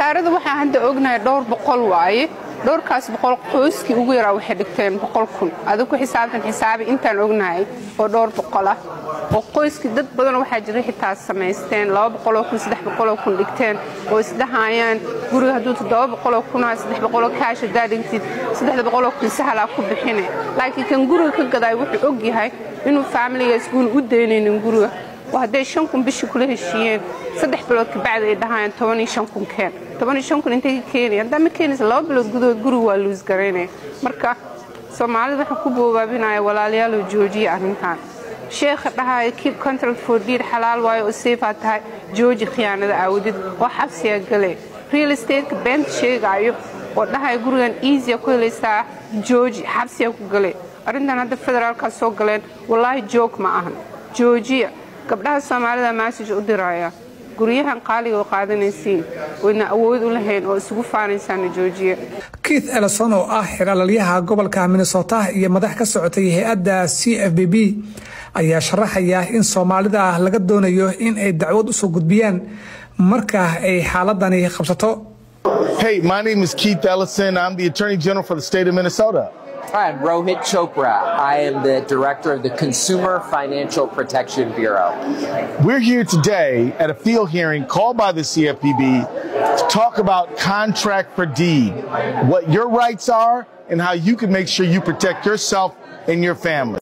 khasaarada waxaa hadda ognahay dhowr boqol waaye dhowrkaas boqol qoyskii ugu yaraa waxay dhigteen boqol kun adig ku xisaabtan xisaabi intaan ognahay oo dhowr boqol ah oo qoyskii dad badan waxaa jira xitaa samaysteen laba boqoloo kun saddex boqoloo kun dhigteen oo isdhahayaan guriga hadduu toddoba boqoloo kunaa saddex boqoloo kaash haddaa dhigtid saddexda boqoloo kun sahalaa ku bixine laakiin kan guriga ka gadaay wuxuu og yahay inuu faamiligaas guuna u daynaynin guriga oo hadday shan kun bishii kula heshiiyeen saddex bilood kabacdi ay dhahayaan toban iyo shan kun keen toban iyo shan kun intay ka keenaya haddaa ma keenaysa laba bilood gudahood guriga waa luus garaynaya marka soomaalida waxaan ku boobaabinaya walaalyaalo joojiya arrintan sheekha dhahaya keep contract for deed xalaal waayo oo seefaa tahay jooji khiyaanada aawadid oo xabsiyaa gale real estate-ka beenta sheegaayo oo dhahaya gurigan easya ku helaysaa jooji xabsiyaa ku gale arrintan hadda federaalkaas soo galeen wallaahi joog ma ahan joojiya gabdhaha soomaalida massage u diraya guryahan qaaliga oo qaadanaysiin wayna awood u lahayn oo isugu faanaysaana joojiya keith elison oo ah xiraalalyaha gobolka minnesota iyo madax ka socotay hay-adda c f b b ayaa sharaxaya in soomaalida laga doonayo in ay dacwad usoo gudbiyaan marka ay xaaladani qabsato Hey, my name is Keith Ellison. I'm the Attorney General for the state of Minnesota. Hi, I'm Rohit Chopra. I am the director of the Consumer Financial Protection Bureau. We're here today at a field hearing called by the CFPB to talk about contract for deed, what your rights are, and how you can make sure you protect yourself and your family.